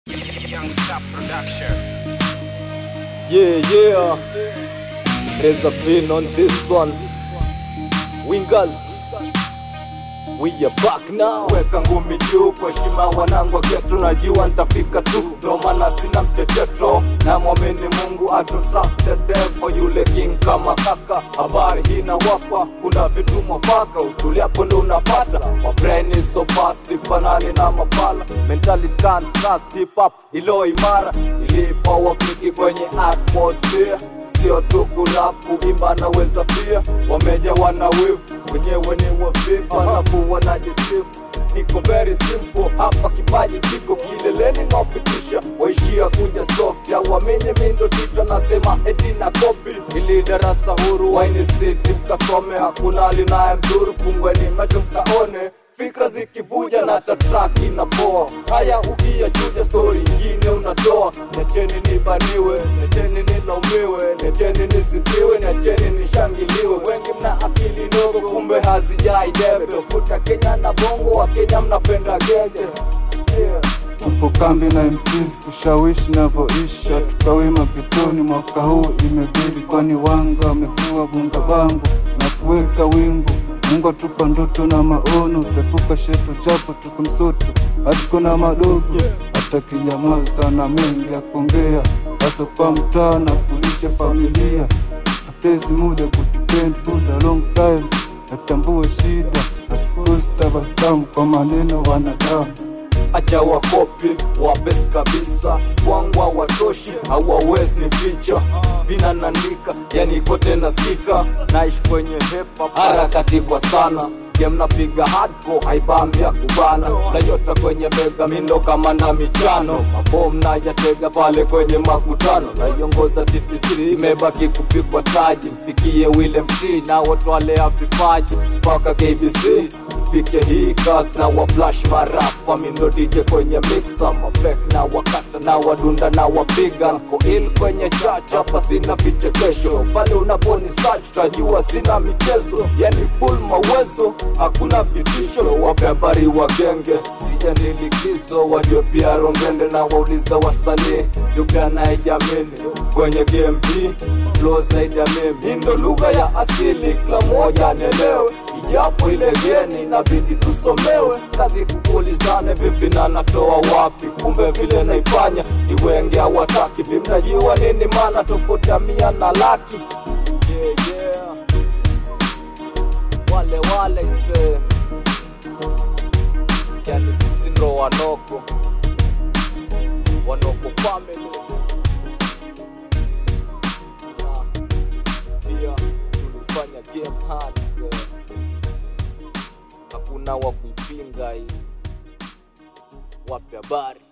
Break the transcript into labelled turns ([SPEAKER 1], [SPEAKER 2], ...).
[SPEAKER 1] Young Star Production.
[SPEAKER 2] Yeah, yeah. There's a pin on this one. Wingers. We are back now. Weka ngumi juu kwa heshima wanangu wa geto, najua nitafika tu, ndo maana sina mchecheto, na mwamini Mungu I don't trust the devil, yule king kama kaka. Habari hii nawapa, kuna vitu mwafaka, utuliapo ndo unapata. My brain is so fast, ifanani na mafala, mentality can't trust hip hop ilo imara, ilipa wafiki kwenye atmosphere sio tu kulap kuimba naweza pia wameja wana wivu wenyewe ni wavivu alafu wanajisifu niko very simple hapa kipaji kiko kileleni napitisha waishia kuja soft auamini mindo tito nasema eti na kopi ili darasa huru waini city mkasome hakuna linaye mdhuru fungweni macho mkaone fikra zikivuja na tatrak inapoa haya ukiyachuja stori ingine unatoa necheni nibaniwe necheni nilaumiwe necheni nisifiwe necheni nishangiliwe wengi mna akili ndogo kumbe hazijai debe tofuta kenya na bongo wa kenya mnapenda genge yeah.
[SPEAKER 3] Tupo kambi na MCs kushawishi navyoisha, tukawima kitoni mwaka huu imebidi, kwani wanga wamekuwa bunga bangu na kuweka wingu. Mungu atupa ndoto na maono, tepuka sheto japo tuko msoto, hatuko na madogo, hata kinyamaza na mengi ya kuongea, hasa kwa mtaa na kulisha familia. Sipotezi muda kutipend buda long time, natambua shida, nasikosi tabasamu kwa maneno wanadamu
[SPEAKER 2] acha wakopi wabes kabisa wangwa watoshi hawawezi ni ficha vinananika yani kote nasikika naishi kwenye hepa harakati kwa sana game napiga hardcore haibambia kubana nayota kwenye mega mindo kama na michano mabom nayatega pale kwenye makutano naiongoza TTC imebaki kupigwa taji mfikie William T na watwalea vipaji mpaka KBC ifike hii kas na wa flash marapa mindo DJ kwenye mixa mafek na wakata na wadunda na wapiga nko il kwenye chacha hapa sina vichekesho pale unaponi search utajua sina michezo yani full mawezo hakuna vitisho wape habari wa genge siendi likizo walio pia rongende na wauliza wasanii yupi anayejamini kwenye game hii flow zaidi ya mimi hii ndo lugha ya asili kila mmoja anielewe ijapo ile geni inabidi tusomewe kazi kukulizane vipi na natoa wapi kumbe vile naifanya ni wengi hawataki vimnajiwa nini maana tofauti ya mia na laki yeah, yeah. wale wale se yani sisi ndo wanoko wanoko family na pia tulifanya game hard se hakuna wa kuipinga hii wape habari